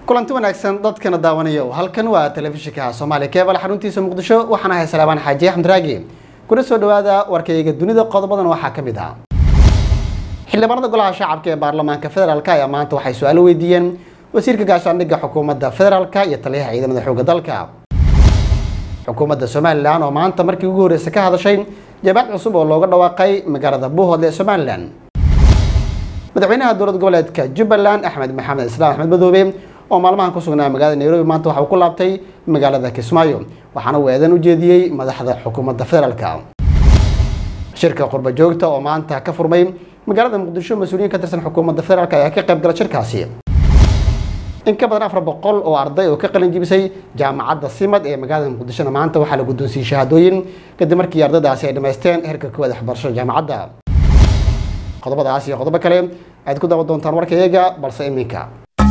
kulanti wanaagsan dadkana daawanayo halkan waa telefishinka soomaaliya keebal xaruntiisa muqdisho waxaan ahay salaabaan xaaji axmed raagi kuna soo dhawaada warkayga dunida qodobadan waxaa ka mid ah xildhibaanada golaha shacabka ee baarlamaanka federaalk ayaa maanta waxay su-aalo weydiiyeen wasiirka gaashaandhigga xukuumadda federaalka iyo taliyaha ciidamada xoogga dalka xukuumadda somalilan oo maanta markii ugu horreysay ka hadashay jabaad cusub oo looga dhawaaqay magaalada buuhoodle ee somalilan madaxweynaha dowlad goboleedka jubbaland axmed maxamed islaam axmed madoobe oo maalmahan ku sugnaa magaalada nairobi maanta waxa uu ku laabtay magaalada kismaayo waxaana uu eedan u jeediyey madaxda xukuumadda federaalka shirka qurba joogta oo maanta ka furmay magaalada muqdisho mas-uuliyiin ka tirsan xukuumadda federaalk ayaa ka qayb gala shirkaasi in ka badan afar boqol oo arday oo ka qalin jibisay jaamacadda simad ee magaalada muqdishona maanta waxaa la guddoonsiiyey shahaadooyin kadib markii ardaydaasi ay dhammaysteen heerka koowaad waxbarashada jaamacadda qodobadaas iyo qodobo kale ayaad ku daawan doontaan warkayaga balse iminka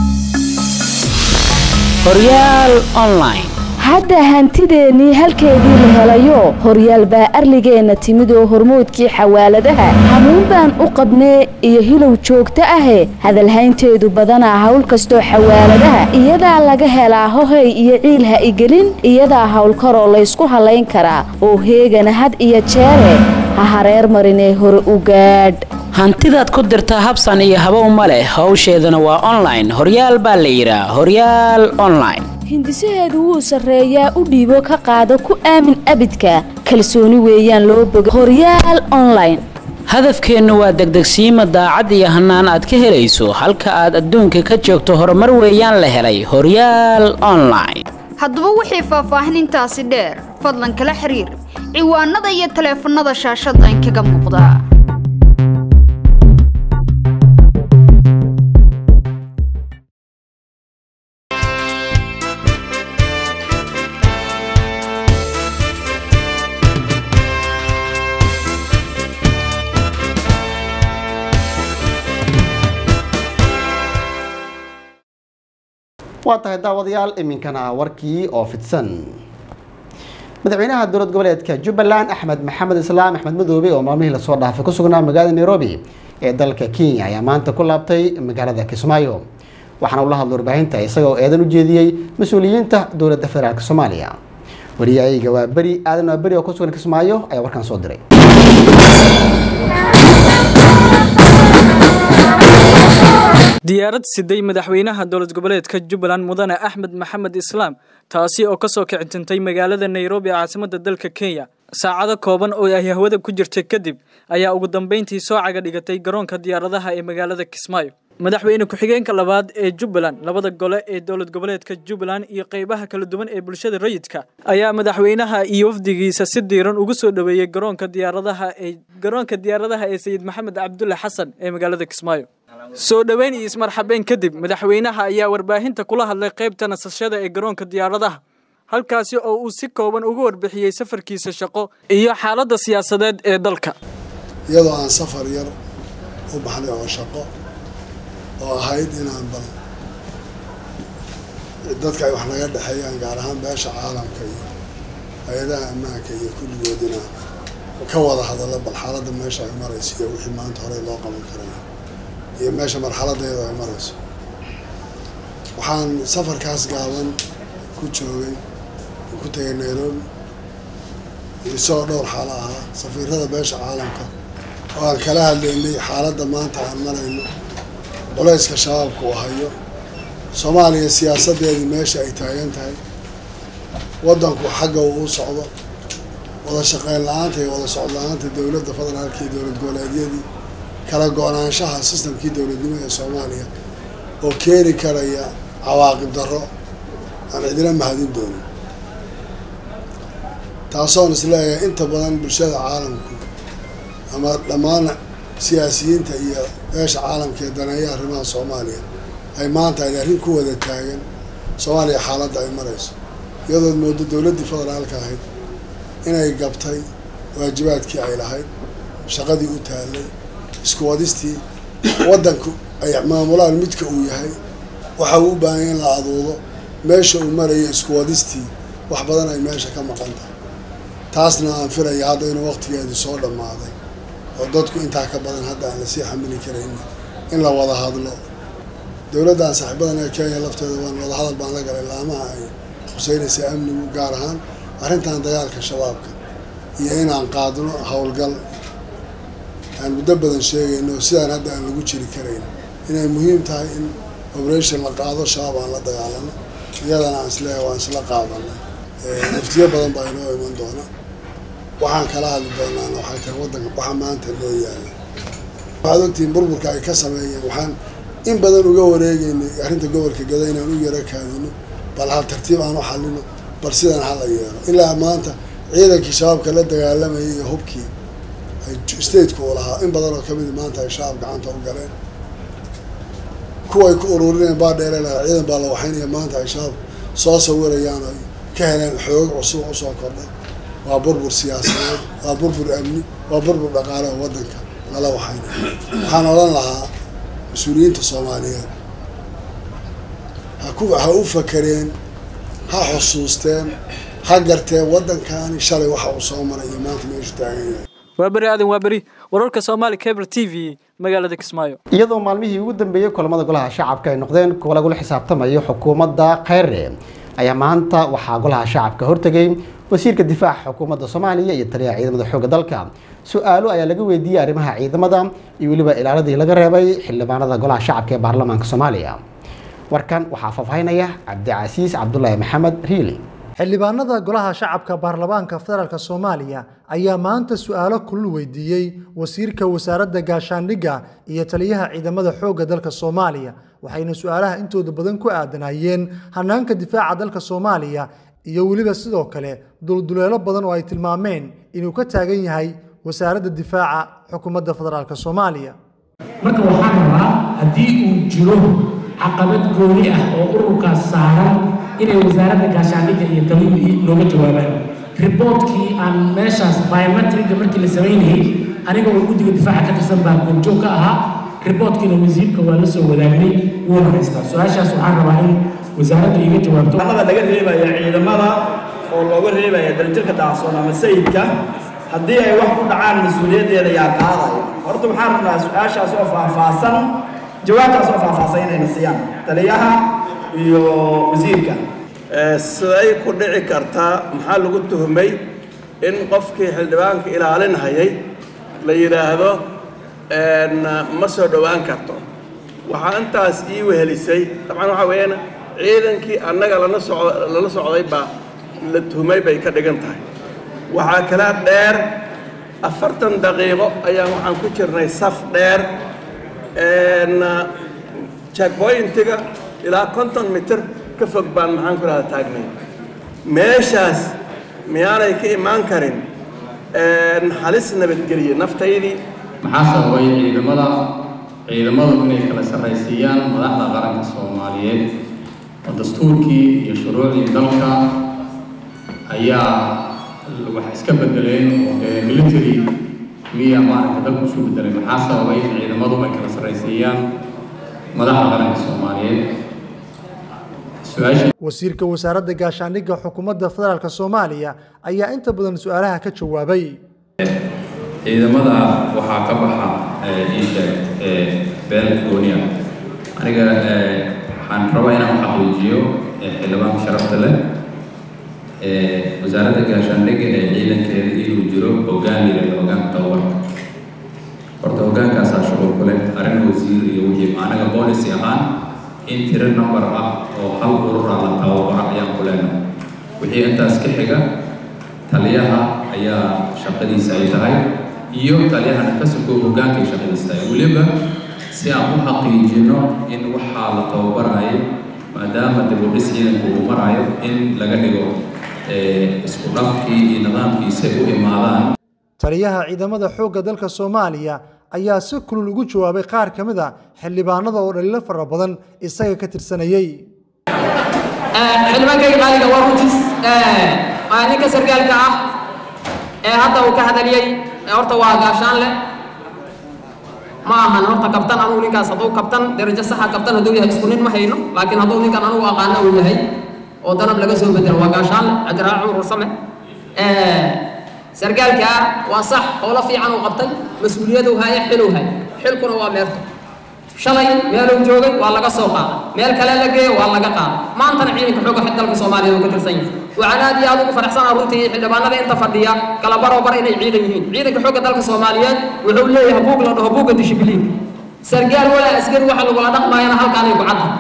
horyaal online hadda hantideennii halkeedii la helayo horyaal baa arligeenna timid oo hormoodkii xawaaladaha hamuun baan u qabnee iyo hilow joogto ahe hadalhaynteedu badanaa hawl kastoo xawaaladaha iyadaa laga helaa hohay iyo ciil ha igelin iyadaa howlkaroo laysku hallayn karaa oo heegana had iyo jeere ha hareer marinee hore u gaadh hantidaad ku dirtaa habsan iyo habow ma leh howsheedana waa online horyaal baa la yidhaa horyaal online hindisaheedu wuu sarreeyaa u dhiibo ka qaado ku aamin abidka kalsooni weeyaan loo boga horyaal online hadafkeennu waa degdegsiima daacad iyo hannaan aad ka helayso halka aad adduunka ka joogto horumar weeyaan la helay horyaal online haddaba wixii faahfaahin intaasi dheer fadlan kala xiriir ciwaanada iyo taleefannada shaashadda inkaga muuqda waa tahay daawadayaal iminkana warkii oo fidsan madaxweynaha dowlad goboleedka jubbaland axmed maxamed islaam axmed madoobe oo maalmihii lasoo dhaafay ku sugnaa magaalada nairobi ee dalka kenya ayaa maanta ku laabtay magaalada kismaayo waxaana ula hadla warbaahinta isagoo eedan u jeediyey mas-uuliyiinta dowladda federaalk soomaaliya wariyayga waa beri aadan waa beri oo ku sugan kismaayo ayaa warkaan soo diray diyaarad siday madaxweynaha dowlad goboleedka jubbaland mudane axmed maxamed islaam taasi oo kasoo kicintintay magaalada nairobi caasimadda dalka kenya saacado kooban oo ay hawada ku jirtay kadib ayaa ugu dambeyntii soo caga dhigatay garoonka diyaaradaha ee magaalada kismaayo madaxweyne ku-xigeenka labaad ee jubbaland labada gole ee dowlad goboleedka jubbaland iyo qeybaha kala duwan ee bulshada rayidka ayaa madaxweynaha iyo wafdigiisa si diiran ugu soo dhaweeyey garoonka diyaaradaha ee garoonka diyaaradaha ee sayid maxamed cabdulle xasan ee magaalada kismaayo soo dhoweyn iyo ismarxabeen kadib madaxweynaha ayaa warbaahinta kula hadlay qaybta nasashada ee garoonka diyaaradaha halkaasi oo uu si kooban ugu warbixiyey safarkiisa shaqo iyo xaaladda siyaasadeed ee dalka iyadoo aan safar yar u baxnay oo shaqo oo ahayd inaan bal dadka ay wax naga dhexeeyaan gaar ahaan beesha caalamka iyo hay-adaha ammaanka iyo kulligood inaan ka wada hadallo bal xaaladda meesha ay marayso iyo wixii maanta horey loo qaban karay iyo meesha marxaladeedu ay marayso waxaan safarkaas gaaban ku joogay ku tegay nairobi isagoo dhowr xaalo ahaa safiirada beesha caalamka oo aan kala hadlaynay xaaladda maanta aan marayno culayska shabaabka uu hayo soomaaliya siyaasadeedii meesha ay taagan tahay waddanku xagga uu u socdo wada shaqeyn la-aanta iyo wada socod la-aanta dowladda federaalka iyo dowlad goboleedyadii kala go-naanshaha sistamkii dowladnimo ee soomaaliya oo keeni karaya cawaaqib darro aan cidina mahadin doonin taasoon isleeyahay inta badan bulshada caalamku ama dhammaan siyaasiyiinta iyo beesha caalamka ee daneeya arrimaha soomaaliya ay maanta ay arrin ku wada taagan soomaaliya xaaladda ay marayso iyadood moodo dowladdii federaalka ahayd inay gabtay waajibaadkii ay lahayd shaqadii u taallay isku wadistii waddanku ay maamulaan midka uu yahay waxa uu u baahanya in la aduudo meesha uu marayo isku wadistii wax badan ay meesha ka maqan tahay taasna aan filaya hadda inuu waqtigeedu soo dhammaaday oo dadku intaa ka badan hadda aan lasii xamili karayn in la wada hadlo dowladdan saaxiibadan ee kenya lafteeda waan wadahadal baan la galay laamaha ay khuseynaysa amnigu gaar ahaan arrintan dagaalka shabaabka iyo inaan qaadno howlgal aan muddo badan sheegayno sidaan hadda aan lagu jiri karayn inay muhiim tahay in operation la qaado shabaab aan la dagaalano iyadana aan isleeyahay waan isla qaadanay muftiyo badan baa inoo iman doona waxaan kala hadli doonaana waxay tahay waddanka waxa maanta loo yaala waxaad ogtihiin burburka ay ka sameeyeen waxaan in badan uga wareegeynay arrinta gobolka gada inaan u yaro kaadino bal hal tartiib aan u xalino bal sidaan hala yeelo ilaa maanta ciidankii shabaabka la dagaalamayay iyo hubkii ay stateku u lahaa in badan oo kamid maanta ay shabaab gacanta u galeen kuwa ay ku ururinayeen baa dheere lahaa ciidan baa la waxaynaya maanta ay shabaab soo sawirayaan oo ka heleen xoog cusub usoo kordhay waa burbur siyaasadeed waa burbur amni waa burbur dhaqaale oo waddanka lala waxaynaya waxaan odhan lahaa mas-uuliyiinta soomaaliyeed ha ku ha u fakereen ha xusuusteen ha garteen waddankaani shalay waxa uu soo maray iyo maanta meeshu taagan yahay waa beri aadan waa beri wararka soomaali cable t v magaalada kismaayo iyadoo maalmihii ugu dambeeyey kulamada golaha shacabka ay noqdeen kuwa lagula xisaabtamayo xukuumadda kheyre ayaa maanta waxaa golaha shacabka hortegay wasiirka difaaca xukuumadda soomaaliya iyo taliyaha ciidamada xoogga dalka su-aalo ayaa laga weydiiyey arrimaha ciidamada iyo weliba ilaaladii laga reebay xildhibaanada golaha shacabka ee baarlamaanka soomaaliya warkan waxaa faahfaahinaya cabdicasiis cabdulaahi maxamed riili xildhibaanada golaha shacabka baarlamaanka federaalk soomaaliya ayaa maanta su-aalo kulul weydiiyey wasiirka wasaaradda gaashaandhigga iyo taliyaha ciidamada xoogga dalka soomaaliya waxayna su-aalaha intooda badan ku aadanayeen hanaanka difaaca dalka soomaaliya iyo weliba sidoo kale dulduleelo badan oo ay tilmaameen inuu ka taagan yahay wasaaradda difaaca xukuumadda federaalk soomaaliya marka waxaan rabaa haddii uu jiro caqabad gooni ah oo ururkaas saaran inay wasaaradda gaashaandhigga iyo taliyuhii looga jawaabaan riboortkii aan meeshaas biometriga markii la samaynayay aniga oo guddiga difaaca ka tirsan baa goobjoog ka ahaa riboortkiina wasiirka waa la soo wadaagnay wuuna haystaa su-aashaas waxaan rabaa in wasaaradda iga jawaabto ciidamada laga reebaya ciidamada oo looga reebaya dalitirka daacsoon ama sayidka haddii ay wax ku dhacaan mas-uuliyaddeeda yaa qaadaya horta waxaan rabnaa su-aashaas oo faahfaahsan jawaabtaas oo faahfaahsan inayna siiyaan taliyaha iyo wasiirka siday ku dhici kartaa maxaa lagu tuhmay in qofkii xildhibaanka ilaalinhayay la yidhaahdo ma soo dhowaan karto waxaa intaas ii wehelisay dabcan waxaa weeyaan ciidankii annaga lana socd lala socday baa la tuhmay bay ka dhigan tahay waxaa kala dheer afartan daqiiqo ayaan waxaan ku jirnay saf dheer checkpointiga ilaa konton mitir ka fog baan maxaan ku rahda taagnay meeshaas miyaanay ka imaan karin halis nabadgeliye naftaydii maxaa sababay ciidamada ciidamadu inay kala sarraysiiyaan madaxda qaranka soomaaliyeed oo dastuurkii iyo shuruucdii dalka ayaa wax iska bedeleen oo military miya maaragta dalku isu bedelay maxaa sababay in ciidamadu ay kala sarraysiiyaan madaxda qaranka soomaaliyeed wasiirka wasaaradda gaashaandhigga xukuumadda federaalk soomaaliya ayaa inta badan su-aalaha ka jawaabay ciidamada waxaa ka baxa iisheeg beel gooniya aniga waxaan rabaa inaan xaqiijiyo xildhibaanka sharafta leh wasaaradda gaashaandhigga ee ciidankeeda inuu jiro hoggaan yirahdo hoggaanka tababarka horta hoggaankaasaa shuqul ku leh arrin wasiir iyo wixii anaga boolicy ahaan in tiro number ah oo hal urura la tababaro ayaan ku leenahay wixii intaas ka xiga taliyaha ayaa shaqadiisa ay tahay iyo taliyahana ka soko hoggaankay shaqadiisa tahay weliba si aan u xaqiijino in waxaa la tababarayo maadaama dib u dhis ciidanku uu marayo in laga dhigo isku dhafkii iyo nidaamkiisay u imaadaan taliyaha ciidamada xoogga dalka soomaaliya ayaa si kulul ugu jawaabay qaar ka mid a xildhibaanada oo dhaliilo fara badan isaga ka tirsanayey xildhibaankayga qaaliga waa runtiis waa ninka sargaalka ah ee hadda uu ka hadaliyey horta waa gaashaan leh ma ahan horta kabtan anugu ninkaas hadduu kabtan darajo saxa kabtan hadduu yahay isku nin ma hayno laakiin hadduu ninkan anugu aqaana uu yahay oo danab laga soo bedelo waa gaashaan leh cabdiraac cumar warsame sargaalka waa sax howlo fiican uu qabtay mas-uuliyadu haya xiluu hay xilkuna waa meerto shalay meeluu joogay waa laga soo qaaday meel kale la geeyo waa laga qaaday maantana ciidanka xoogga xig dalka soomaaliya uu ka tirsan yahay waxaan aad iyo aad ugu faraxsanaa runtii xildhibaanada inta fadhiya kala baroo bar inay ciidan yihiin ciidanka xoogga dalka soomaaliyeed wuxuu leeyahay buug la dhaho buugga dishibiliinka sargaal walaa askari waxa lagula dhaqmaayana halkaanay ku cadda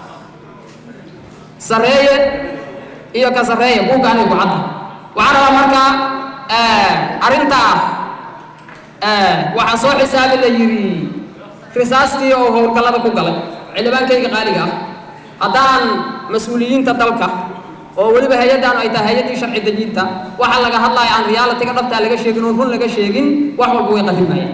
sareeye iyo ka sareeye buuggaanay ku cadda waxaan rabaa markaa arrintaa waxaan soo xisaabi la yidhi risaastii oo howlgallada ku galay xildhibaankayga qaaliga ah haddaan mas-uuliyiinta dalka oo weliba hay-addan ay tahay hay-addii sharci dejinta waxa laga hadlaya aan realitiga dhabtaa laga sheegin oon run laga sheegin wax walba way qarimayaan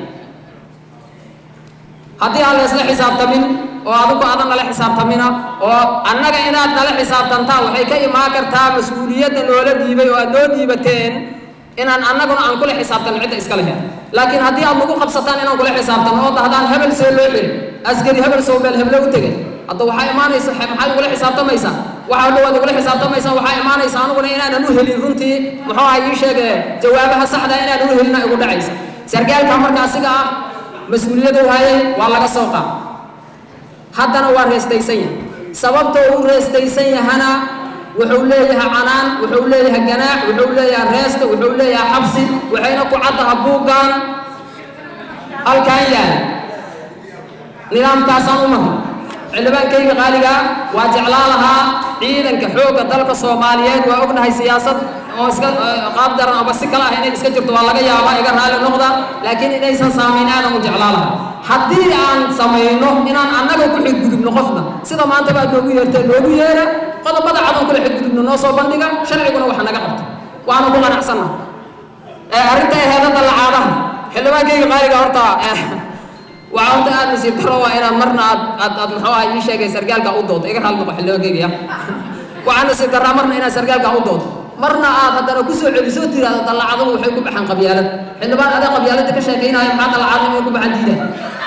haddii aan la isla xisaabtamin oo adigu aadan nala xisaabtamina oo annaga inaad nala xisaabtantaan waxay ka imaan kartaa mas-uuliyadda noola dhiibay oo aad noo dhiibateen inaan annaguna aan kula xisaabtan cidda iska lehe laakiin haddii aad nagu qabsataan inaan kula xisaabtan oo dahdaan hebel see loo xiri askari hebel soo meel heble u tegay hadda waxaa imaanaysa maxaad igula xisaabtamaysaa waxa dhowaad igula xisaabtamaysaan waxaa imaanaysa aniguna inaanan u helin runtii muxuu aha ii sheege jawaabaha saxda inaanan u helina igu dhacaysa sargaalka marka asiga ah mas-uuliyadu hayay waa laga soo qaad haddana waa reestaysan yahay sababta uu reestaysan yahana wuxuu leeyahay canaan wuxuu leeyahay ganaax wuxuu leeyahay reesta wuxuu leeyahay xabsi waxayna ku caddaha buuggan halkan yaal nidaamkaasaan u mahay xildhibaankayga qaaliga waa jeclaa lahaa ciidanka xoogga dalka soomaaliyeed waa ognahay siyaasad oo iska qaab daran aba si kale ah inay iska jirto waa laga yaabaa iga raali noqda laakiin inaysan saamayn aadan u jeclaa lahaa haddii aan samayno inaan annaga ku xidgudubno qofna sida maanta baad noogu yeertee noogu yeera qodobada cadan kula xidgudubno noo soo bandhiga sharciguna waxa naga qabto waana ku qanacsanna arrinta eheedada lacaadaha xildhibaankayga qaaliga horta waxaa horta aad nasiib daro waa inaad marna aad aad aad muxuu ah ii sheegay sargaalka u doodo iga raali noqo xildhibaankayga ya waxaa nasiib daraa marna inaad sargaalka u doodo marna aad haddana ku soo celiso tiraahdo dallacadadu waxay ku baxaan qabyaalad xildhibaan adaa qabyaaladda ka sheekaynaya maxaa dallacada inay ku baxaan diida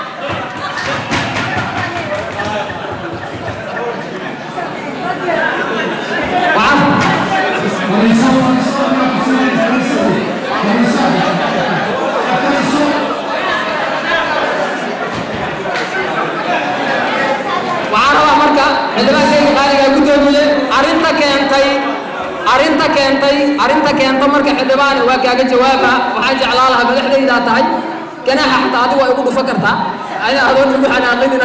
waxaan rabaa marka xildhibaankayga qaaliga guddoomiye arrinta keentay arrinta keentay arrinta keenta marka xildhibaane waa kaaga jawaaba waxaan jeclaa lahaa madaxdaydaa tahay ganaaxa xataa adigu waa igu dhufa kartaa adoon igu xanaaqinin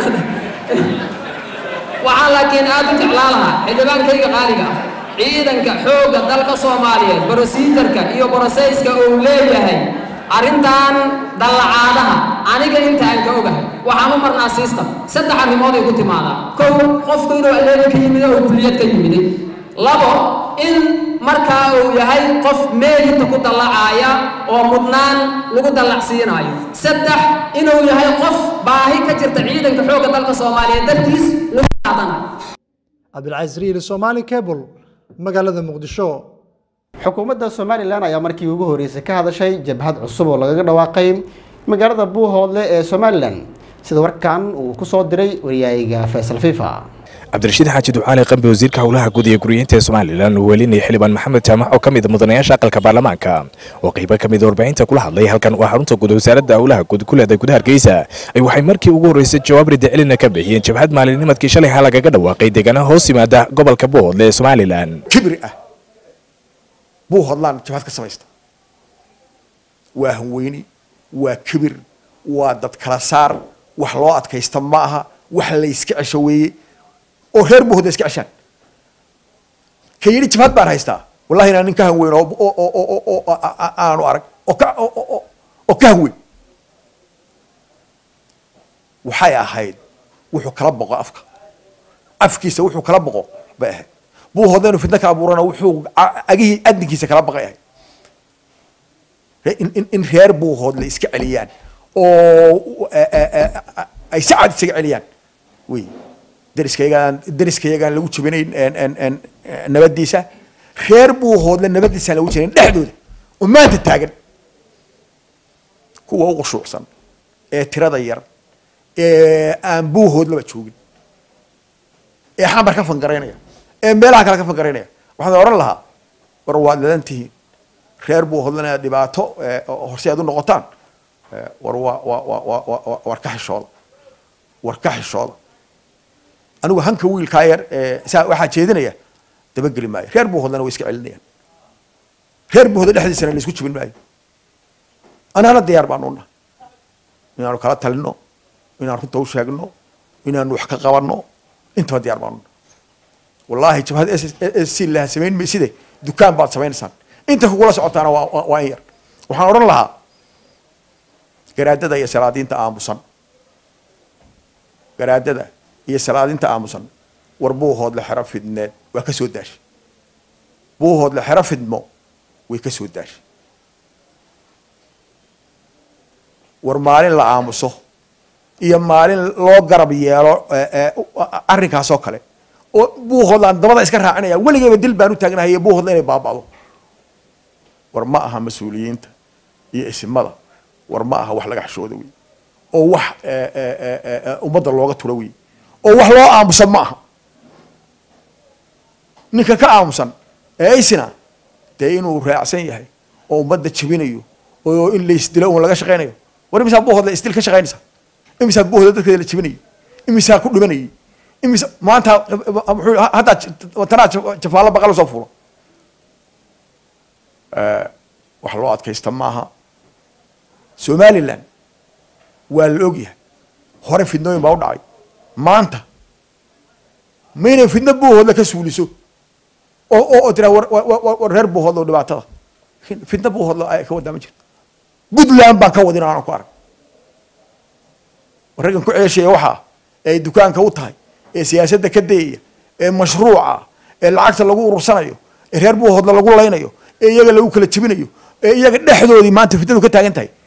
waxaan laakiin aad u jeclaa lahaa xildhibaankayga qaaliga ah ciidanka xoogga dalka soomaaliyeed brosijarka iyo broseyska uu leeyahay arrintan dallacaadaha aniga inta aan ka ogahay waxaan u marnaa system saddex arrimood ay ku timaadaa kow qofku inuu aleega ka yimid oo kulliyad ka yimiday labo in markaa uu yahay qof meelita ku dallacaaya oo mudnaan lagu dallacsiinaayo saddex inuu yahay qof baahi ka jirta ciidanka xoogga dalka soomaaliyeed dartiis lagu qaadanayo cabdilcaziz riili somaali cable magaalada muqdisho xukuumadda somalilan ayaa markii ugu horeysay ka hadashay jabhad cusub oo lagaga dhawaaqay magaalada buuhoodle ee somalilan sida warkan uu kusoo diray wariyaayiga faysal fifa cabdirashiid xaaji ducaali qambi wasiirka howlaha guud iyo guryeynta ee somalilan uu welinaya xildhibaan maxamed jaamac oo ka mid mudanayaasha aqalka baarlamaanka oo qaybo ka mid warbaahinta kula hadlay halkan waa xarunta guud wasaaradda howlaha guud ku leedahay gudaha hargeysa ay waxay markii ugu horreysay jawaab ridacelina ka bixiyeen jabhad maalinimadkii shalay ha lagaga dhawaaqay deegaanaha hoos yimaada gobolka buuhoodle ee somalilan kibri ah buuhoodlaan jabhad ka samaysta waa hanweyni waa kibir waa dad kala saar wax loo adkaysta ma aha wax la iska cesho weeye oo reer buuhoodla iska ceshaan ka yidhi jabhad baan haystaa wallahi inaan nin ka hanweyn oo aanu arag oo ka oo ka hanweyn waxay ahayd wuxuu kala boqo afka afkiisa wuxuu kala boqo bay ahayd buuhoodla inuu fitna ka abuurana wuxuu agihii adinkiisa kala baqay ahayd in reer buuhoodla iska celiyaan oo ay si cad isaga celiyaan wey dariskayagaan dariskayagaan lagu jabinayn nabadiisa reer buuhoodla nabadiisaan lagu jabinayn dhexdooda oo maanta taagan kuwa u qushuucsan ee tirada yar ee aan buuhoodlaba joogin ee xambar ka fangaraynaya ee meelaha kale ka fangaraynaya waxaan oran lahaa war waad ladan tihiin reer buuhoodlana inaad dhibaato horse aad u noqotaan war waa waa waa waa war ka xishooda war ka xishooda anigu hanka wiilkaa yar ee saa waxaa jeedinaya dabageli maayo reer buuhodlana way iska celinayaan reer buuhoda dhexdiisana la isku jibin maayo anaana diyaar baanu nahay inaanu kala talino inaan runta u sheegno inaanu wax ka qabanno intaba diyaar baanu nahay wallaahi jabhad s c laha samayn mayside dukaan baad samaynaysaan inta kugula socotaana waa waa- waa in yar waxaan odhan lahaa garaadada iyo salaadiinta aamusan garaadada iyo salaadinta aamusan war buuhoodle xero fidneed waa ka soo daashay buuhoodle xero fidmo way ka soo daashay war maalin la aamuso iyo maalin loo garab yeelo ee, ee, u- a- arrinkaas oo kale oo buuhoodlaan dabada iska raacinaya weligeyba dil baan u taagnahay iyo buuhoodla inay baaba'do war ma aha mas-uuliyiinta iyo isimada war ma aha wax laga xishooda wey oo wax ee, ee, ee, ee, ee, ummadda looga turo wey oo wax loo aamusan ma aha ninka ka aamusan ee aysina dee inuu raacsan yahay oo ummadda jebinayo oo in laysdilo uun laga shaqaynayo war imisaa buuhoodla isdil ka shaqaynaysa imisaa buuhoodla dadkeeda la jebinayay imisaa ku dhimanayay imisa maanta muxuu haddaa tanaa jafaallo baqal soo fuulo wax loo adkaysta maaha somaliland waa la ogyahay hore fidnooyin baa u dhacay maanta maynay fidno buuhoodla ka suuliso oo oo oo tiraa war war- war war reer buuhoodla oo dhibaatada fidno buuhoodla ay ka wadaa ma jirto puntland baan ka wadin aanan ku arag war raggan ku ceeshaya waxaa ee ay dukaanka u tahay ee siyaasadda ka dayaya ee mashruuca ee lacagta lagu urursanayo ee reer buuhoodla lagu laynayo ee iyaga lagu kala jebinayo ee iyaga dhexdoodii maanta fitnadu ka taagan tahay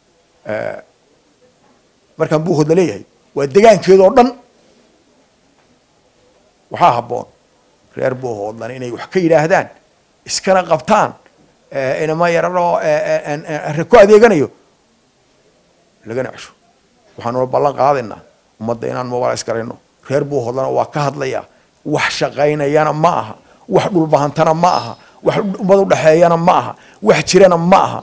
markaan buuhoodla leeyahay waa degaankeeda oo dhan waxaa habboon reer buuhoodlan inay wax ka yidhaahdaan iskana qabtaan ee, inama yararoo re ku adeeganayo lagana cesho waxaanuna ballan qaadaynaa ummadda inaan mobilis garayno reer buuhoodlana waa ka hadlayaa wax shaqaynayana ma aha wax dhulbahantana ma aha wax ummad udhexeeyana ma aha wax jirana ma aha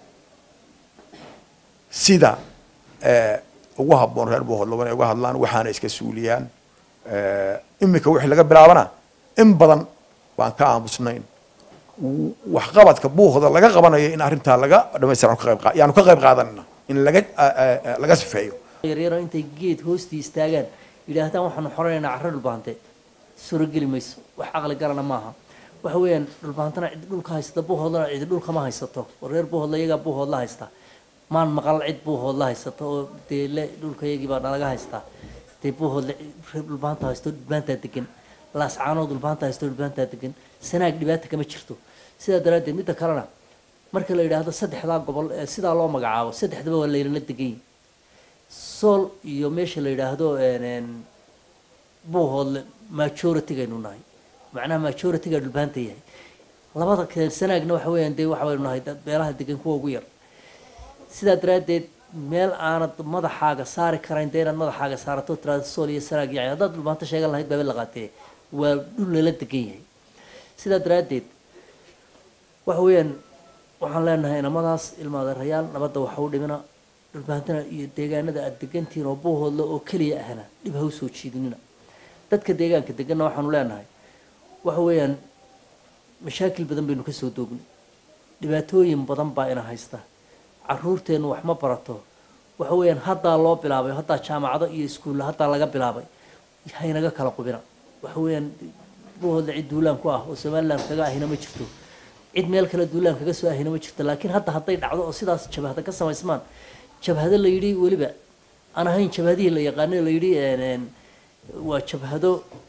sida ee, ugu habboon reer buuhoodla inay uga hadlaan waxaana iska suuliyaan ee, iminka wixii laga bilaabana in badan baan ka aamusnayn w- waxqabadka buuhooda laga qabanayo in arrintaa laga dhamaystiran ka qayb qa- yaanu ka qayb qaadanina in laga a- a- a- laga sifeeyo yaryaro intay geed hoostii istaagaan yidhaahdaan waxaanu xoreynaynaa carro dhulbaante suurogeli mayso wax caqli galana maaha waxa weeyaan dhulbaantana cid dhulka haysata buuhoodlana cidi dhulka ma haysato oo reer buuhoodla iyagaa buuhoodla haysta maan maqal cid buuhoodla haysato oo dee le dhulka iyagii baa nalaga haystaa dee buuhoodla reer dhulbaanta haysto dhulbaantaa degan laascaanood dhulbaanta haysto dhulbaantaa degan sanaag dhibaata kama jirto sidaa daraaddeed midda kalena marka la yidhaahdo saddexdaa gobol ee sidaa loo magacaabo saddexdaba waa laylala degan yihin sool iyo meesha la yidhaahdo een, een, buuhoodle majoritigaynu nahay macnaha majoritiga dhulbaanta yahay labada kale sanaagna waxa weeyaan dee waxa waynu nahay dad meelaha degan kuwa ugu yar sidaa daraaddeed meel aanad madaxaaga saari karayn dee inaad madaxaaga saarato tiraado sool iyo sanaag yahay haddaad dhulbaanta sheegan lahayd baaba la qaatee waa dhul lala degan yahay sidaa daraaddeed waxa weeyaan waxaan leenahay inamadaas ilmaadeerayaal nabadda waxa u dhimina dhulbaantana iyo deegaanada aada degantihiin oo buuhoodla oo keliya ahna dhib ha u soo jiidinina dadka deegaanka deganna waxaanu leenahay waxa weeyaan mashaakil badan baynu kasoo doognay dhibaatooyin badan baa ina haysta caruurteennu wax ma barato waxa weeyaan haddaa loo bilaabay haddaa jaamacado iyo iskuulla haddaa laga bilaabay haynaga kala qubina waxa weeyaan buuhoodla cid duulaan ku ah oo somaliland kaga ahina ma jirto cid meel kale duulaan kaga soo ahina ma jirto laakiin hadda hadday dhacdo oo sidaas jabhada ka samaysmaan jabhado la yidhi weliba aan ahayn jabhadihii la yaqaanay la yidhi een, een, waa jabhado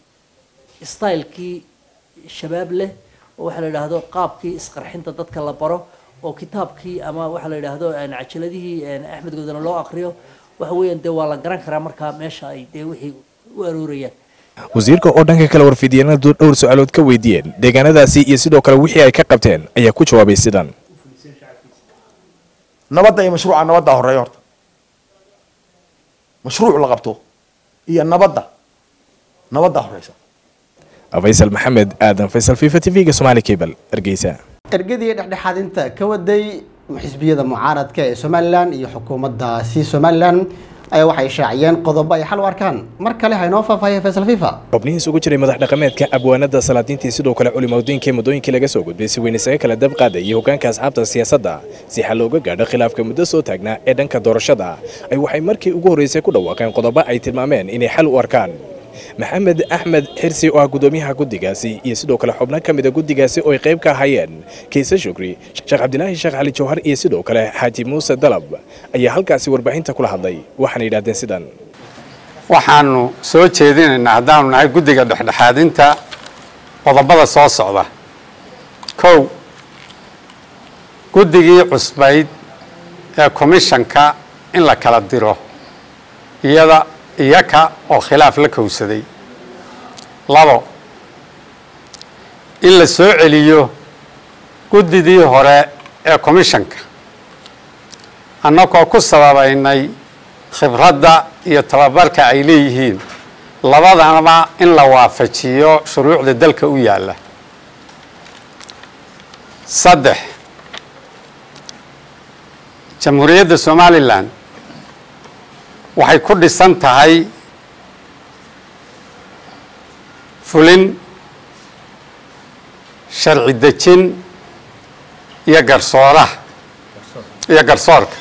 stylekii shabaab leh oo waxaa la yidhaahdo qaabkii isqarxinta dadka la baro oo kitaabkii ama waxaa la yidhaahdo een, cajaladihii een, axmed godana loo aqriyo waxa weeyaan dee waa la garan karaa markaa meesha ay dee wixii u aroorayaan wasiirka oo dhanka kale warfidyeenadu dhowr su-aalood ka weydiiyeen deegaanadaasi iyo sidoo kale wixii ay ka qabteen ayaa ku jawaabay sidan nabadda iyo mashruuca nabaddaa horeeya horta mashruuc la qabto iyo nabadda nabaddaa horeysa faysal maxamed aadan faysal fifa t v-ga somaali cable hargeysa ergadii dhexdhexaadinta ka waday xisbiyada mucaaradka ee somalilan iyo xukuumaddaasi somalilan ayaa waxay shaaciyeen qodobo ay xal u arkaan mar kale haynoo faahfaahiya faysal fifa xubnihii isugu jiray madax dhaqameedka abwaanada salaadiintii sidoo kale culimadiinkii muddooyinkii laga soo gudbay si weyn isaga kala dab qaadayay hoggaanka asxaabta siyaasadda si xal looga gaadho khilaafka muddo soo taagnaa ee dhanka doorashada ay waxay markii ugu horreysay ku dhawaaqeen qodobo ay tilmaameen inay xal u arkaan maxamed axmed xirsi oo ah guddoomiyaha guddigaasi iyo sidoo kale xubno ka mida guddigaasi oo ay qayb ka ahaayeen kiise shukri sheekh cabdilaahi sheekh cali jawhar iyo sidoo kale xaaji muuse dalab ayaa halkaasi warbaahinta kula hadlay waxaana yidhahdeen sidan waxaanu soo jeedinaynaa haddaanu nahay guddiga dhexdhexaadinta qodobada soo socda kow guddigii cusbayd ee komishanka in la kala diro iyada iyaka oo khilaaf la kowsaday labo in la soo celiyo guddidii hore ee komishanka annagoo ku sababaynay khibradda iyo tababarka ay leeyihiin labadanaba in la waafajiyo shuruucda dalka u yaalla saddex jamhuuriyadda somalilan waxay ku dhisan tahay fulin sharci dejin iyo garsooraha iyo garsoorka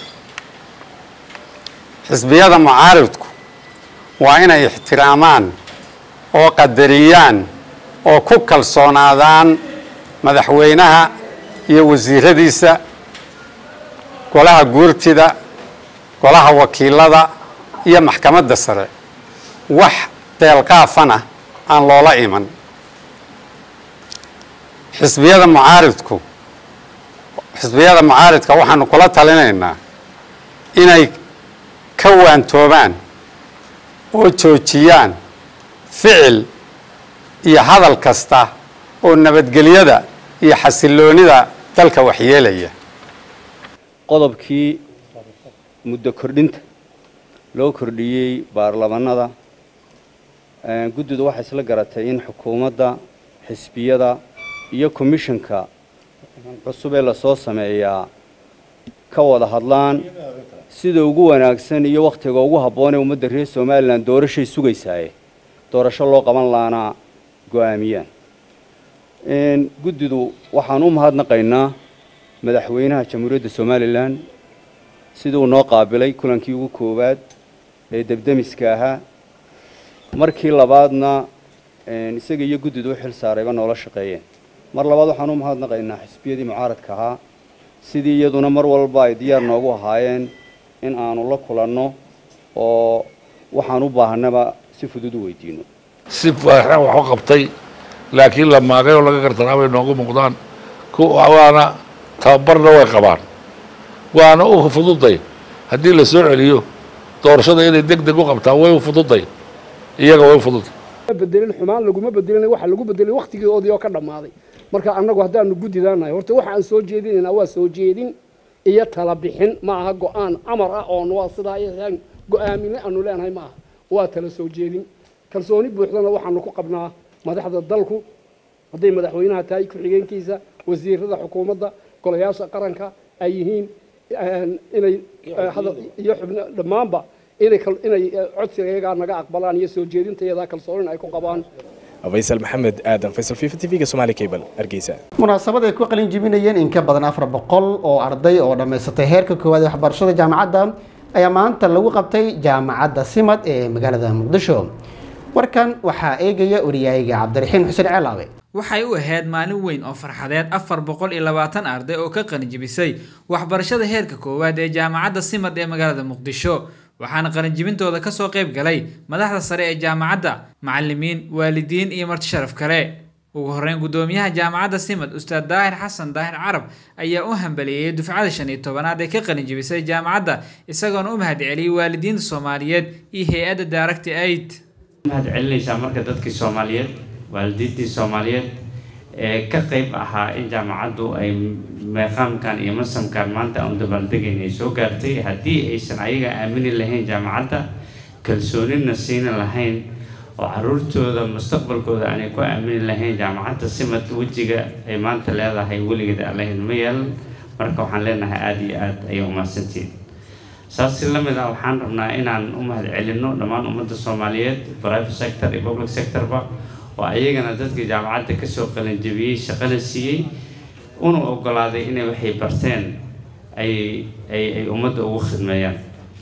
xisbiyada mucaaridku waa inay ixtiraamaan oo qadariyaan oo ku kalsoonaadaan madaxweynaha iyo wasiiradiisa golaha guurtida golaha wakiilada iyo maxkamadda sare wax deelqaafana aan loola iman xisbiyada mucaaridku xisbiyada mucaaridka waxaanu kula talinaynaa inay ka waantoobaan oo joojiyaan ficil iyo hadal kasta oo nabadgelyada iyo xasiloonida dalka waxyeelaya qodobkii muddo kordhinta loo kordhiyey baarlamanada guddidu waxay isla garatay in xukuumadda xisbiyada iyo komishanka cusub ee lasoo sameeyaa ka wada hadlaan sida ugu wanaagsan iyo wakhtiga ugu habboon ee ummadda reer somalilan doorashay sugaysaaye doorasho loo qaban laana go-aamiyaan guddidu waxaan u mahadnaqaynaa madaxweynaha jamhuuriyadda somalilan siduu noo qaabilay kulankii ugu koowaad ee debdemiska ahaa markii labaadna isaga iyo guddidu u xil saarayba noola shaqeeyeen mar labaad waxaan u mahadnaqaynaa xisbiyadii mucaaradka ahaa sidii iyaduna mar walba ay diyaar noogu ahaayeen in aanu la kulanno oo waxaan u baahanaba si fudud u weydiino si faaxan wax u qabtay laakiin la maagay oo laga gartanaa bay noogu muuqdaan waana tababarna way qabaan waana u fududay haddii la soo celiyo doorashada inay deg deg u qabtaan way u fududay iyaga way u fududay bedelin xumaan laguma bedelin waxa lagu bedelay wakhtigoodii oo ka dhammaaday marka annagu haddaanu guddidaanahay horta waxa aan soo jeedinaynaa waa soo jeedin iyo tala bixin ma aha go-aan amar ah oon waa sidaa ayaan go-aamine aanu leenahay ma aha waa tala soo jeedin kalsooni buuxdana waxaanu ku qabnaa madaxda dalku hadday madaxweynaha tahay ku-xigeenkiisa wasiirada xukuumadda golayaasha qaranka ay yihiin inay iyo xubno dhammaanba inay inay codsiga iyagaa naga aqbalaan iyo soo jeedinta iyadaa kalsoonin ay ku qabaan faysal maxamed aadan faysal fifa t v-ga somaali cable hargeysa munaasabad ay ku qalin jibinayeen in ka badan afar boqol oo arday oo dhammaysatay heerka koowaad ee waxbarashada jaamacadda ayaa maanta lagu qabtay jaamacadda simad ee magaalada muqdisho warkan waxaa eegaya wariyaayiga cabdiraxiin xuseen ceelaabe waxay u ahayd maalin weyn oo farxadeed afar boqol iyo labaatan arday oo ka qalinjibisay waxbarashada heerka koowaad ee jaamacadda simad ee magaalada muqdisho waxaana qalinjibintooda kasoo qayb galay madaxda sare ee jaamacadda macalimiin waalidiin iyo marti sharaf kale ugu horeyn guddoomiyaha jaamacadda simad ustaad daahir xasan daahir carab ayaa u hambaliyeeyey dufcada shan iyo tobanaad ee ka qalinjibisay jaamacadda isagoona u mahad celiyey waalidiinta soomaaliyeed iyo hay-adda daaragti aid mahad celinaysaa marka dadkii soomaaliyeed waalidiintii soomaaliyeed ee ka qayb ahaa in jaamacaddu ay meeqaamkan iyo masamkan maanta aan dabaaldegayna ay soo gaartay haddii aysan ayaga aamini lahayn jaamacadda kalsoonina siina lahayn oo caruurtooda mustaqbalkooda aanay ku aamini lahayn jaamacadda simad wejiga ay maanta leedahay weligeed aan lahayn ma yeelan marka waxaan leenahay aada iyo aada ayay umahadsantihiin saas si lamid ah waxaan rabnaa inaan u mahad celinno dhammaan ummadda soomaaliyeed private sector iyo public sectorba oo ayagana dadka jaamacadda kasoo qalinjabiyey shaqada siiyey una ogolaaday inay waxay barteen ay ay ay ummadda ugu khidmeeyaan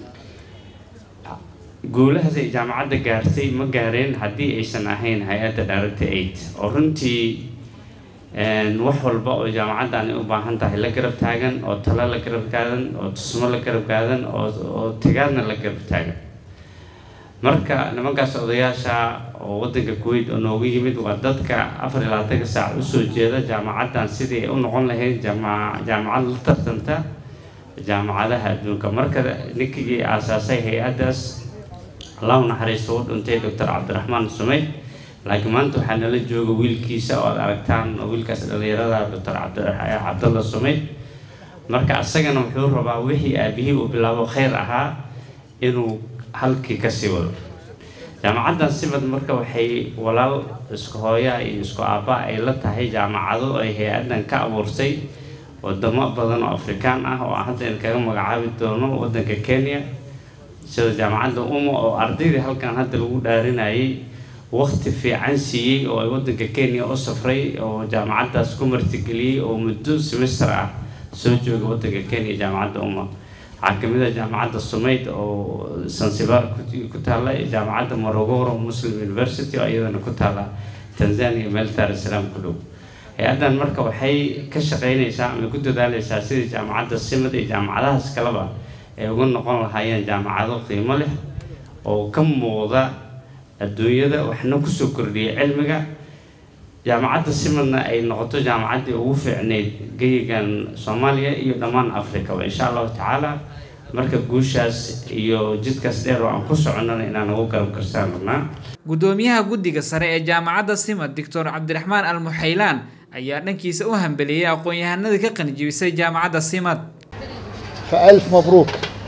guulahaas ay jaamacadda gaartay ma gaareen haddii aysan ahayn hay-adda director aid oo runtii wax walba oo jaamacaddaani u baahan tahay la garab taagan oo talo la garab taagan oo tusmo la garab taagan oo oo tigaadna la garab taagan marka nimankaas odayaasha oo waddanka kuwait oo noogu yimid waa dadka afar iyo labaatanka saac usoo jeeda jaamacaddan sidii ay u noqon lahayd jaama jaamacad la tartanta jaamacadaha adduunka marka ninkigii aasaasay hay-addaas allahu naxariisto u dhintay doctor cabdiraxmaan sumeyd laakiin maanta waxaa nala jooga wiilkiisa oo aad aragtaan oo wiilkaas dhalinyarada doctor cabdalla sumeyd marka asagana wuxuu rabaa wixii aabihii uu bilaabo khayr ahaa inuu halkii kasii wado jaamacaddan simad marka waxay walaal isku hooyaa iyo isku aabba ay la tahay jaamacado ay hay-addan ka abuurtay wadamo badan oo afrikaan ah oo hadda kaga magacaabi doono waddanka kenya sida jaamacadda uma oo ardaydii halkan hadda lagu dhaarinayay waqti fiican siiyey oo ay waddanka kenya u safray oo jaamacaddaas ku martigeliyey oo muddo semester ah soo jooga waddanka kenya jaamacadda uma waxaa kamid ah jaamacadda sumayd oo sansibar ku taala jaamacadda morogoro muslim university oo iyadana ku taala tanzania meel daar salaam ku dhow hay-addan marka waxay ka shaqeynaysaa ama ku dadaaleysaa sidii jaamacadda simad iyo jaamacadahaas kaleba ay uga noqon lahaayeen jaamacado qiimo leh oo ka muuqda adduunyada waxna kusoo kordhiyay cilmiga jaamacadda simadna ay noqoto jaamacaddii ugu fiicneyd geyigan soomaaliya iyo dhammaan afrikaba insha allahu tacaala marka guushaas iyo jidkaas dheer oo aan ku soconnana inaan ugu garab karsaan rabnaa gudoomiyaha guddiga sare ee jaamacadda simad doctor cabdiraxmaan almuxaylaan ayaa dhankiisa u hambeliyey aqoon-yahanadii ka qanijibisay jaamacadda simad فألف مبروك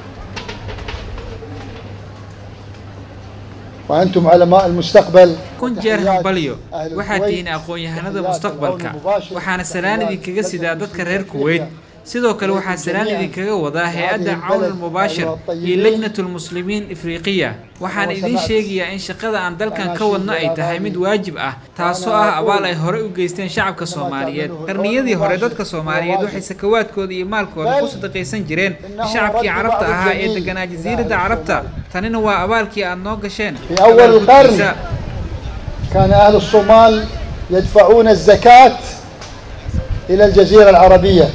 وأنتم علماء المستقبل kun jeer hambalyo waxaad tihiin aqoon-yahanada mustaqbalka waxaana salaan idinkaga sidaa dadka reer kuweyt sidoo kale waxaa salaan idinkaga wadaa hay-adda cawn almubaashir iyo lajnatulmuslimiin ifriqiya waxaan idiin sheegayaa in shaqada aan dalkan ka wadno ay tahay mid waajib ah taasoo ah abaal ay horey u geysteen shacabka soomaaliyeed qarniyadii hore dadka soomaaliyeed waxay sakawaadkooda iyo maalkooda ku sadaqaysan jireen shacabkii carabta ahaa ee deganaa jasiiradda carabta tanina waa abaalkii aad noo gasheen في أول القرن كان أهل الصومال يدفعون الزكاة إلى الجزيرة العربية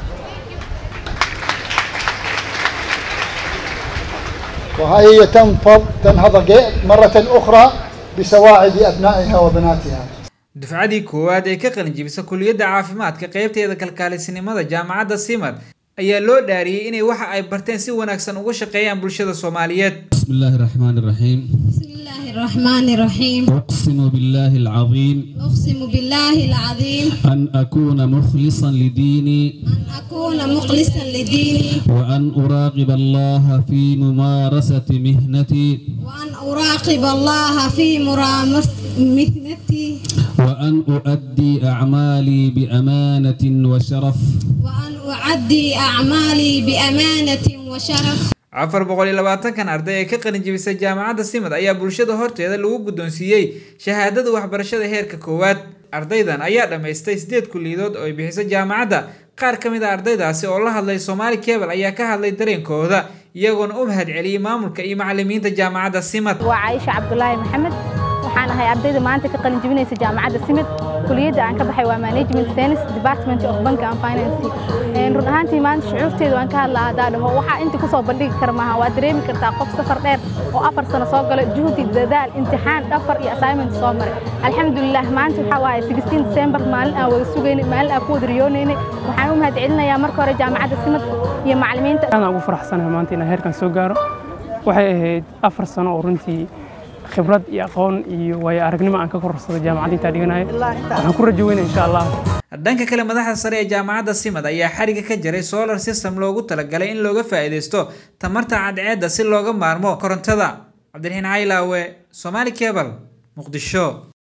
وهي تنفض تنهض مرة أخرى بسواعد أبنائها وبناتها dufcadii koowaad ee ka qalinjibisa kuliyadda caafimaadka qaybteeda kalkaalisinimada jaamacadda simad ayaa loo dhaariyey inay waxa ay barteen si wanaagsan uga shaqeeyaan bulshada soomaaliyeed بسم الله الرحمن الرحيم الرحمن الرحيم أقسم بالله العظيم أقسم بالله العظيم أن أكون مخلصا لديني أكون مخلصا لديني وأن أراقب الله في ممارسة مهنتي وأن أراقب الله في مرامس مهنتي وأن أؤدي أعمالي بأمانة وشرف وأن أعدي أعمالي بأمانة وشرف afar boqol iyo labaatankan arday ee ka qalinjibisay jaamacadda simad ayaa bulshada horteeda lagu guddoonsiiyey shahaadada waxbarashada heerka koowaad ardaydan ayaa dhammaystay sideed kulliyadood oo ay bixisay jaamacadda qaar ka mid a ardaydaasi oo la hadlay soomaali kebal ayaa ka hadlay dareenkooda iyagoona u mahad celiyey maamulka iyo macalimiinta jaamacadda simad waa caaisha cabdulaahi maxamed waxaan ahay ardayda maanta ka qalin jebinaysa jaamacadda simid kuliyadda aan ka baxay waa management science department of bank and finance run ahaantii maanta shucuurteedu aan ka hadlaa haddaa dhaho waxaa inta kusoo bandhigi kara maaha waa dareemi kartaa qof safar dheer oo afar sano soo galo juhdi dadaal imtixaan dhafar iyo assignment soo maray alxamdulilah maanta waxaa waaye 16 december maalin aan wada sugaynay maalin aan ku wada riyoonaynay waxaan u mahad celinayaa marka hore jaamacadda simid iyo macalimiinta aadaan ugu faraxsanahay maanta inaan heerkan soo gaaro waxay ahayd afar sano oo runtii khibrad iyo aqoon iyo waayo aragnimo aan ka korarsado jaamacadda intaa dhiganayo waxaan ku rajo weynaya insha allah dhanka kale madaxda sare ee jaamacadda simad ayaa xariga ka jaray solar system loogu talagalay in looga faa'iidaysto tamarta cadceedda si looga maarmo korontada cabdiraxiin caylaawe somaali cebal muqdisho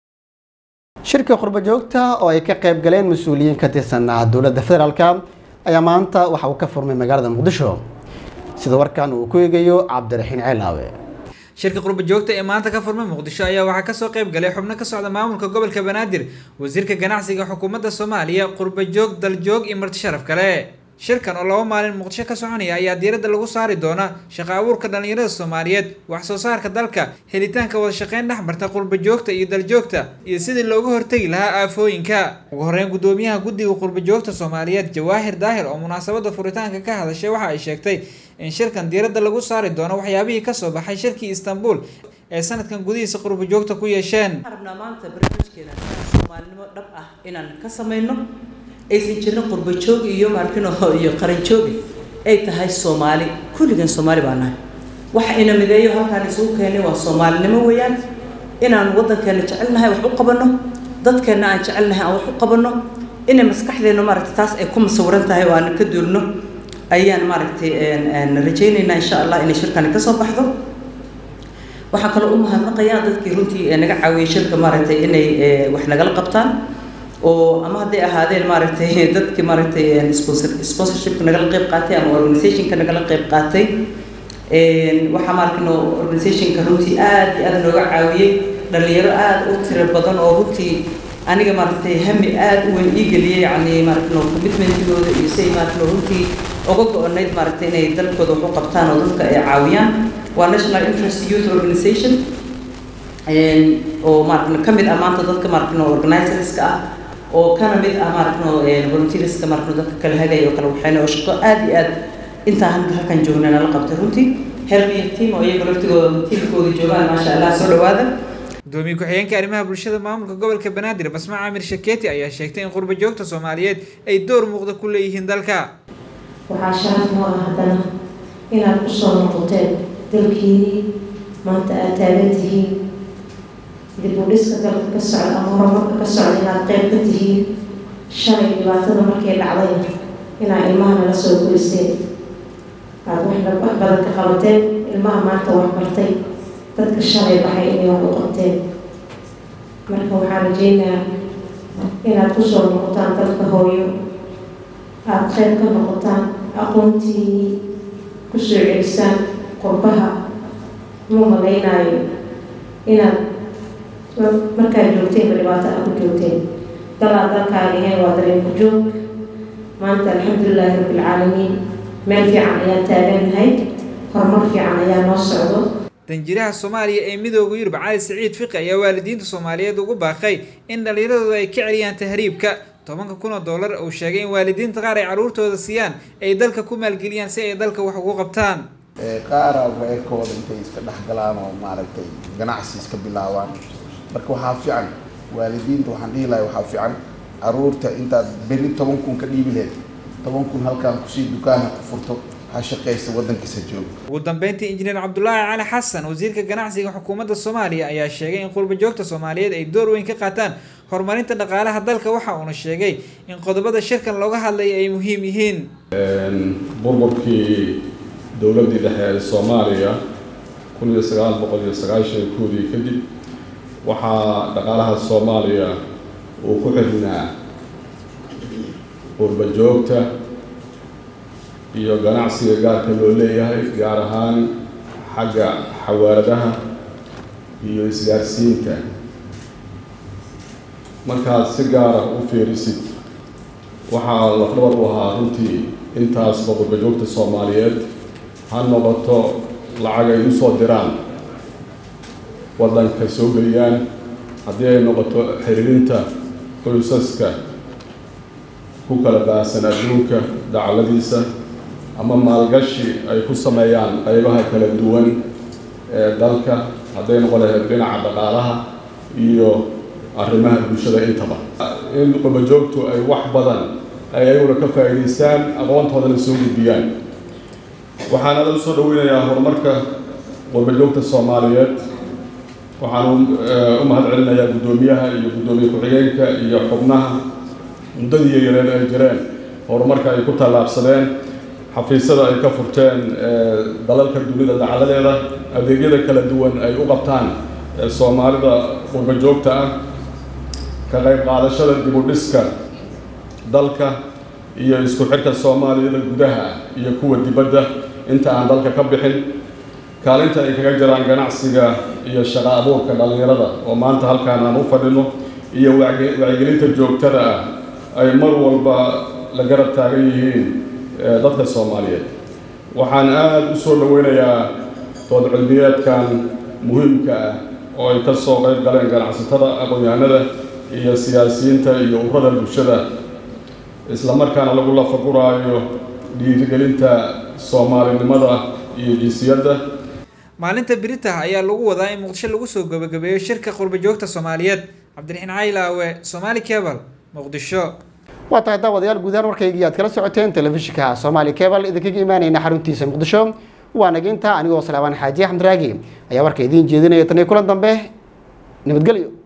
shirka qurbo joogta oo ay ka qayb galeen mas-uuliyiin ka tirsan dowladda federaalk ayaa maanta waxa uu ka furmay magaalada muqdisho sida warkan uu ku eegayo cabdiraxiin ceelaawe shirka qurba joogta ee maanta ka furmay muqdisho ayaa waxaa kasoo qayb galay xubno ka socda maamulka gobolka banaadir wasiirka ganacsiga xukuumadda soomaaliya qurba joog daljoog iyo marti sharaf kale shirkan oo laba maalin muqdisho ka soconaya ayaa diiradda lagu saari doona shaqo abuurka dhallinyarada soomaaliyeed wax soo saarka dalka helitaanka wada shaqeyn dhex marta qurba joogta iyo daljoogta iyo sidii looga hortegi lahaa aafooyinka ugu horeyn gudoomiyaha guddiga qurba joogta soomaaliyeed jawaahir daahir oo munaasabada furitaanka ka hadashay waxa ay sheegtay in shirkan diiradda lagu saari doono waxyaabihii kasoo baxay shirkii istanbul ee sanadkan gudihiisa qurba joogta ku yeesheen rabnaa maanta barnaamijkeena soomaalinimo dhab ah inaan ka samayno aysan jirin qurba joog iyo maarkino iyo qaran joogi ay tahay soomaali kulligan soomaali baa nahay waxa ina mideeyo halkaan isugu keenay waa soomaalinimo weeyaan inaan waddankeena jecelnahay wax u qabanno dadkeena aan jecelnahay aan wax u qabanno inay maskaxdeena maaragtay taas ay ku masawiran tahay oo aan ka duulno ayaan maaragtay rajaynaynaa insha allah inay shirkani ka soo baxdo waxaan kaloo u mahadnaqayaa dadkii runtii naga caawiyey shirka maaragtay inay wax nagala qabtaan oo ama hadday ahaadeen maaragtay dadkii maaragtay sponsor sponsorshipka nagala qayb qaatay ama organizationka nagala qayb qaatay waxaa maaragtay organizationka runtii aad iyo aad nooga caawiyey dhalinyaro aad u tiro badan oo runtii aniga maaragtay hami aad u weyn ii geliyey yacni maaragtay commitmentigooda iyo say maaragtay runtii uga go-onayd maaragtay inay dalkooda wax u qabtaan oo dadka ay caawiyaan waa national interest youth organization oo maaragtay ka mid ah maanta dadka maaragtay organizerska ah oo kana mid ah maaragtay volunteerska maaragtay dadka kala hagaya oo kala waxayna oo shaqo aad iyo aad intaa halkan joogna nala qabtay runtii helmiya team oo iyaga laftigooda tiimkooda joogaan maasha allah soo dhawaada gudoomiye ku-xigeenka arrimaha bulshada maamulka gobolka banaadir basma caamir shakeeti ayaa sheegtay in qurba joogta soomaaliyeed ay door muuqda ku leeyihiin dalka waxaa sharaf noo ah haddana inaad ku soo noqoteen dalkiinii maanta aad taagan tihiin dib u dhiska dalka ka socda ama horumarka ka socda inaad qayb ka tihiin shalay dhibaatada markay dhacdayna inaad ilmaha nala soo guriseen aad wax wax badan ka qabateen ilmaha maanta wax bartay dadka shalay baxay inay wax u qabteen marka waxaan rajaynayaa inaad ku soo noqotaan dalka hooyo aada qayb ka noqotaan aqoontiinii kusoo celisaan qurbaha ma malaynaayo inaad markaad joogteenba dhibaato aad ku joogteen dalaad dalkaaga ahayn waa dareenku joog maanta alxamdulilaahi rabbilcaalamiin meel fiican ayaan taagannahay horumar fiican ayaa noo socdo danjiraha soomaaliya ee midooda yurub cali siciid fiqi ayaa waalidiinta soomaaliyeed ugu baaqay in dhallinyaradooda ay ka celiyaan tahriibka tobanka kun oo dollar uu sheegay in waalidiinta qaar ay carruurtooda siiyaan ay dalka ku maalgeliyaan si ay dalka wax ugu qabtaan qaara reerkooda intay iska dhex galaan oo maaragtay ganacsi iska bilaabaan marka waxaa fiican waalidiinta waxaan dhihi lahay waxaa fiican caruurta intaad berri toban kun ka dhiibi lahayd toban kun halkaan kusii dukaana ku furto ha shaqaysta waddankiisa jooga ugu dambeyntii injineer cabdulaahi cali xasan wasiirka ganacsiga xukuumadda soomaaliya ayaa sheegay in qurba joogta soomaaliyeed ay door weyn ka qaataan horumarinta dhaqaalaha dalka waxa uuna sheegay in qodobada shirkan looga hadlaya ay muhiim yihiin burburkii dowladdii dhexe ee soomaaliya kun iyo sagaal boqol iyo sagaashan koodii kadib waxaa dhaqaalaha soomaaliya uu ku xirnaa qurba joogta iyo ganacsiga gaarka loo leeyahay gaar ahaan xagga xawaaradaha iyo isgaarsiinta markaad si gaara u fiirisid waxaa lafdhabar u ahaa runtii intaasba qurba joogta soomaaliyeed ha noqoto lacag ay usoo diraan waddanka soo geliyaan haddii ay noqoto xiriirinta qoysaska ku kala baahsan adduunka dacaladiisa ama maalgashi ay ku sameeyaan qaybaha kala duwan ee dalka hadday noqon lahayd dhinaca dhaqaalaha iyo arrimaha bulshada intaba in qurbajoogtu ay wax badan ay ayaguna ka faa'iidaystaan aqoontoodana soo gudbiyaan waxaana la soo dhaweynayaa horumarka qurbajoogta soomaaliyeed waxaan u mahad celinayaa guddoomiyaha iyo guddoomiye ku-xigeenka iyo xubnaha muddadii yareed ay jireen horumarka ay ku tallaabsadeen xafiisyada ay ka furteen dalalka dunida dacaladeeda adeegyada kala duwan ay u qabtaan soomaalida qurba joogta ah ka qayb qaadashada dib u dhiska dalka iyo isku xirka soomaaliyada gudaha iyo kuwa dibadda inta aan dalka ka bixin kaalinta ay kaga jiraan ganacsiga iyo shaqo abuurka dhallinyarada oo maanta halkaan aan u fadhino iyo wacyigelinta joogtada ah ay mar walba la garab taagan yihiin dadka soomaaliyeed waxaan aada u soo dhoweynayaa dood cilmiyeedkan muhiimka ah oo ay ka soo qayb galeen ganacsatada aqoon-yahanada iyo siyaasiyiinta iyo ururada bulshada islamarkaana lagu lafaguraayo dhiirigelinta soomaalinimada iyo jinsiyadda maalinta birita ayaa lagu wadaa in muqdisho lagu soo gabagabeeyo shirka qurba joogta soomaaliyeed cabdiraxiin caylaawe somaali cebal muqdisho waa tahay daawadayaal guudahaan warkaygii aad kala socoteen telefishinka soomaali cebal idinkaga imaanayna xaruntiisa muqdisho waa naginta anigoo salaamaan xaaji axmed raagi ayaa warka idiin jeedinaya tan iyo kulan dambe nabadgelyo